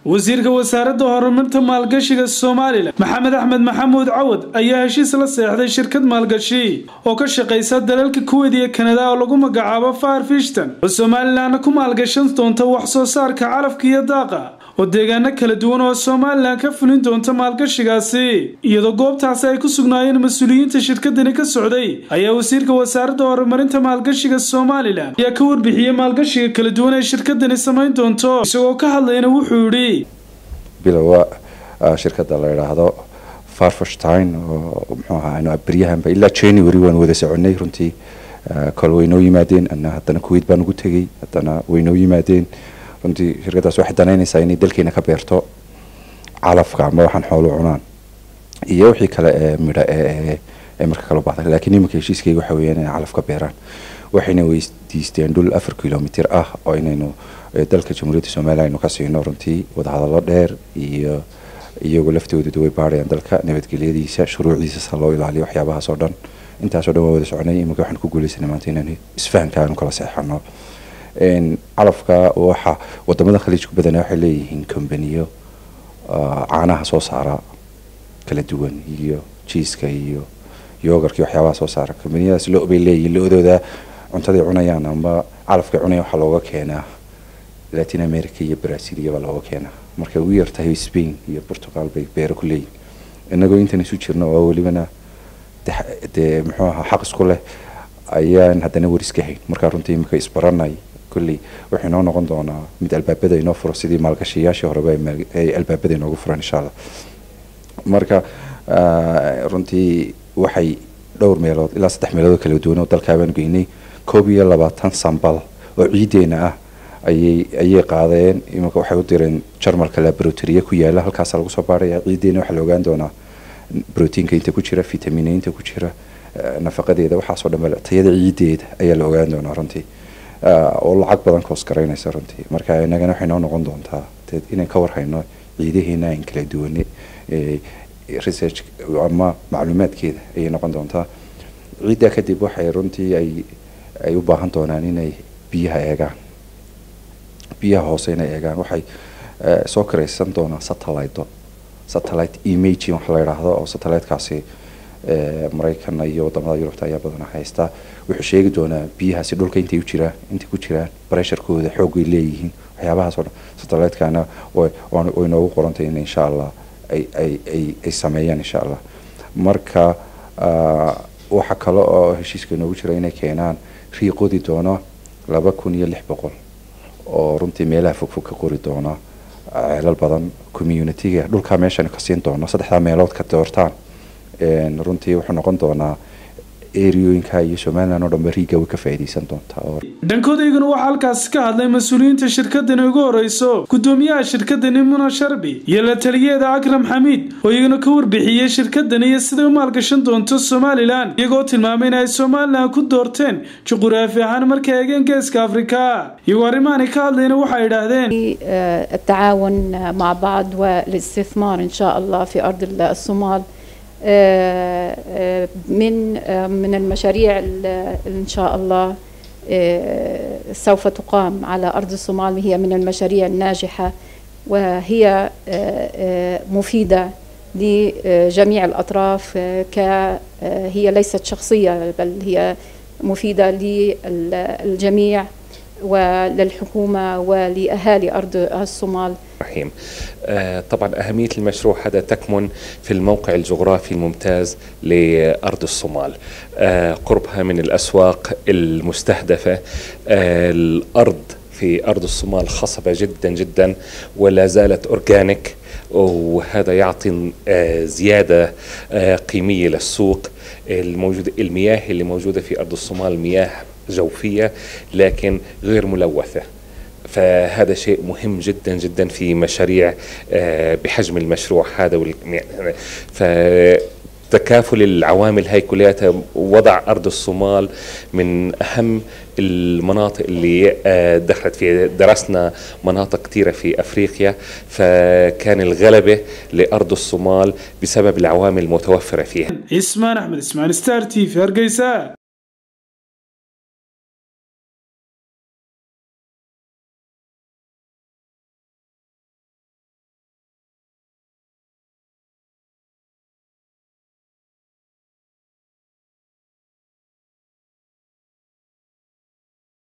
wasiirka wasaaradda horumarinta maalgashiga somalilan maxamed axmed maxamuud cawad ayaa heshiis la seexday shirkad maalgashi oo ka shaqaysa dalalka kuweyd iyo kanada oo lagu magacaabo far fishton oo somalilanna ku maalgashan doonta wax soo saarka calafka iyo daaqa oo deegaano kala duwan oo somalilan ka fulin doonta maalgashigaasi iyadoo goobtaasi ay ku sugnaayeen mas-uuliyiinta shirkadani ka socday ayaa wasiirka wasaaradda horumarinta maalgashiga somalilan ayaa ka warbixiyey maalgashiga kala duwan ee shirkadani samayn doonto isagoo ka hadlayna wuxuu yidhi bilowa shirkadda la idhaahdo farfashtin oo muxuu ahaa beryahanba ilaa january waan wada soconay runtii kol way noo yimaadeen ana haddana kuwait baan ugu tegey haddana way noo yimaadeen runtii shirkaddaas waxay danaynaysaa inay dalkeena ka beerto calafka ama waxaan xoolo cunaan iyo wixii kale ee midha ee marka kala baxda laakiin iminka heshiiskayga waxa weeyaan inay calaf ka beeraan waxayna weydiisteen dhul afar kilomitr ah oo inaynu dalka jamhuuriyadda somaliya aynu ka siino runtii wadahadallo dheer iyo iyagoo laftoodu way baarayaan dalka nabadgelyadiisa shuruucdiisa sa loo ilaaliyo waxyaabahaas oo dhan intaasoo dhan waa wada soconay iminka waxaan ku guuleysanay maanta inaan isfahanka aanu kala seexano calafka waxa wadamada khaliijku badana waxay leeyihiin kombaniyo caanaha soo saara kala duwan iyo jiiska iyo yogarki waxyaabaha soo saara kombaniyadaas lo bay leeyihiin lo-dooda cuntaday cunayaan ama calafkay cunayaan waxaa looga keenaa latin america iyo brazil iyobaa looga keenaa markay ugu yartahay spain iyo portugal bay beero ku leeyihin inagoo intan isu jirno oo welibana dee muxuu ahaa xaq isku leh ayaan haddana wariska hayn markaa runtii imika isbaranay kolley wuxuu inoo noqon doonaa mid albaabada inoo furo sidii maalgashayaashii horeba ay albaabada inoogu furan insha allah marka runtii waxay dhowr meelood ilaa saddex meelood oo kala duwan oo dalkaabaan geynay koob iyo labaatan sambal oo ciideena ah ayay ayay qaadeen iminka waxay u direen jarmalka laboratoria ku yaala halkaasa lagu soo baaraya ciideena waxaa la ogaan doonaa brotiinka inta ku jira vitamina inta ku jira nafaqadeeda waxaasoo dhan tayada ciideeda ayaa la ogaan doonaa runtii oo lacag badan koos garaynaysa runtii marka inagana waxay noo noqon doontaa inaan ka warhayno ciidaheena aan kala duwane research ama macluumaadkeeda ayay noqon doontaa ciiddaa kadib waxay runtii ay ay u baahan doonaan inay biyaha eegaan biyaha hoose inay eegaan waxay soo karaysan doonaan satellite satellite imaging waxa la yidhaahdo oo satellitekaasi maraykanna iyo wadamada yurubta ayaa badana haystaa wuxuu sheegi doonaa biyahaasi dhulka intay u jiraan intay ku jiraan bresharkooda xoogay leeyihiin waxyaabahaas oo dhan satellitekaana way noogu qorantay in insha allah ay ay ay ay sameeyaan insha allah marka waxaa kale oo heshiiska inoogu jira inay keenaan riiqodi doono laba kun iyo lix boqol oo runtii meelaha fogfog ka qori doona ceelal badan communitiga dhulkaa meeshan ka siin doono saddexdaa meelood ka doortaan runtii wuxuu noqon doonaa eriyooyinka iyo somalilan oo dhanba riiga way ka faa'iidaysan doontaa dhankodayguna waxaa halkaasi ka hadlay mas-uuliyiinta shirkadani ugu horeyso gudoomiyaha shirkadani muna sharbi iyo la taliyeeda akram xamiid oo iyaguna ka warbixiyey shirkadani iyo siday u maalgashan doonto somalilan iyagoo tilmaamay in ay somalilan ku doorteen juquraafi ahaan markay eegeen geeska afrika iyagoo arrimaani ka hadlayna waxay idhaahdeen التعاون مع بعض والاستثمار إن شاء الله في أرض الصومال من من المشاريع ان شاء الله سوف تقام على ارض الصومال هي من المشاريع الناجحه وهي مفيده لجميع الاطراف هي ليست شخصيه بل هي مفيده للجميع وللحكومة ولأهالي أرض الصومال رحيم طبعا أهمية المشروع هذا تكمن في الموقع الجغرافي الممتاز لأرض الصومال قربها من الأسواق المستهدفة الأرض في أرض الصومال خصبة جدا جدا ولا زالت أورجانيك وهذا يعطي زيادة قيمية للسوق الموجودة المياه اللي موجودة في أرض الصومال مياه جوفية لكن غير ملوثة فهذا شيء مهم جدا جدا في مشاريع بحجم المشروع هذا فتكافل العوامل هاي كلياتها وضع أرض الصومال من أهم المناطق اللي دخلت فيها درسنا مناطق كثيرة في أفريقيا فكان الغلبة لأرض الصومال بسبب العوامل المتوفرة فيها اسمان أحمد اسمان ستار تي في هرقيسة